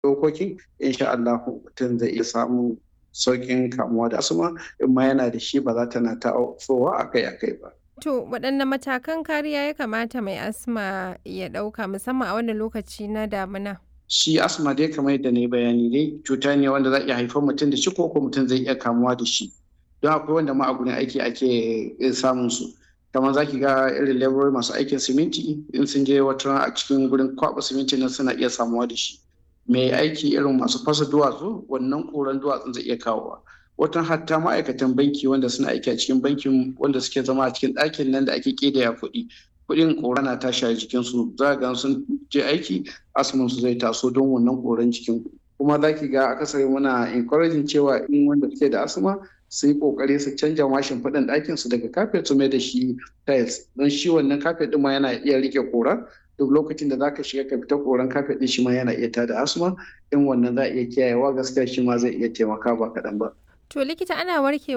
dokokin insha Allah mutum zai iya samun sauƙin kamuwa da asma in ma yana da shi ba za ta na ta'ofowa akai-akai ba. To waɗanne matakan kariya ya kamata mai asma ya ɗauka musamman a wannan lokaci na damina? Shi asma dai kamar yadda na yi bayani dai cuta ne wanda za iya haifar mutum da shi ko ko mutum zai iya kamuwa da shi. Don akwai wanda ma a gurin aiki ake samun su. kamar za ki ga irin laborori masu aikin siminti in sun je wata a cikin gurin kwaɓa siminti nan suna iya samuwa da shi. mai aiki irin masu fasa duwatsu wannan koran duwatsun zai iya kawowa watan hatta ma'aikatan banki wanda suna aiki a cikin bankin wanda suke zama a cikin ɗakin nan da ake ƙidaya kuɗi kuɗin ƙora na tashi a jikinsu za ga sun je aiki asmin su zai taso don wannan ƙoran jikin kuma za ki ga akasari muna encouraging cewa in wanda suke da asma su yi kokari su canja mashin faɗin ɗakin su daga kafet su mai da shi tiles don shi wannan kafet ɗin ma yana iya rike kora duk lokacin da zaka shiga ka fita koran kafet ɗin shi ma yana iya tada asma in wannan za a iya kiyayewa gaskiya shi ma zai iya taimaka ba kaɗan ba. To likita ana warkewa